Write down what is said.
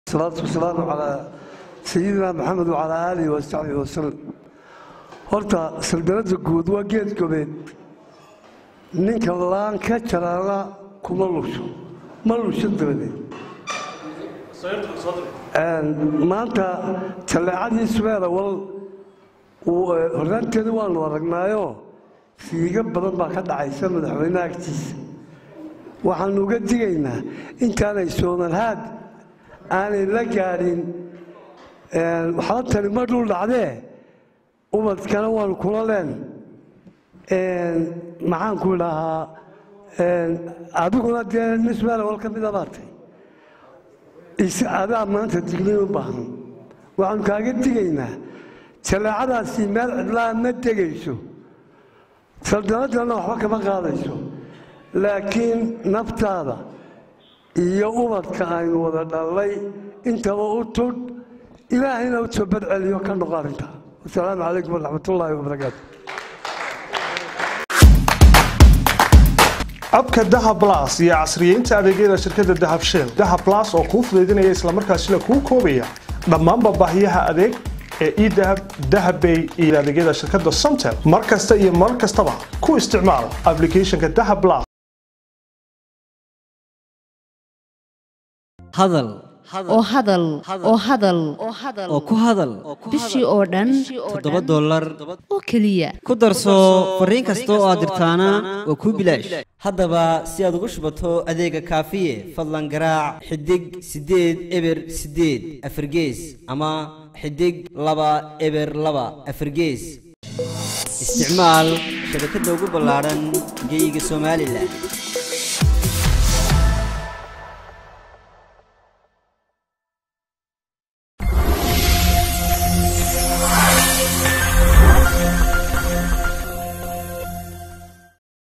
salaatu wasalaamu calaa sayidina maxamed wacalaa aalihi wasaxbihi wasalam horta saldanadda guud waa geed gobeed ninka laan ka jaraana kuma lusho ma lusho dabadeed maanta talleecadii subeera wal horraanteeda waanu aragnaayo siiga badan baa ka dhacaysa madaxweynaha agtiisa waxaanu uga digaynaa intaanay soomalhaad aanay la gaadhin waxba tani ma dhul dhacdee ubadkana waanu kula leen maxaanku idhahaa adiguna dee nisbeela wal ka mida baatay adaa maanta digniin u baahan waxaanu kaaga digaynaa jaleecadaasi meel cidlaa ma degayso saldanadana waxba kama qaadayso laakiin naftaada iyo ubadka aynu wada dhallay intaba u tudh ilaahayna u soo badceliyo ka noqo arrintaa wasalaamu calaykum waraxmatullaahi wabarakaatu abka dahab las iyo casriyeynta adeegyada shirkadda dahab shell dahab las oo kuu fudaydinaya islamarkaasina kuu koobaya dhammaanba baahiyaha adeeg ee edahab dahabbay iyo adeegyada shirkadda somtel mar kasta iyo mar kastaba ku isticmaal aplicationka dahab las hadal oo hadal oo hadal oo ku hadal bishii oo dhan toddoba dollar oo keliya ku darso fariin kasta oo aad dirtaana waa kuu bilaash haddaba si aad ugu shubato adeega kaafiye fadlan garaac xidig siddeed eber siddeed afargees ama xidig laba eber laba afargees isticmaal shabakadda ugu ballaadhan geyga somalilan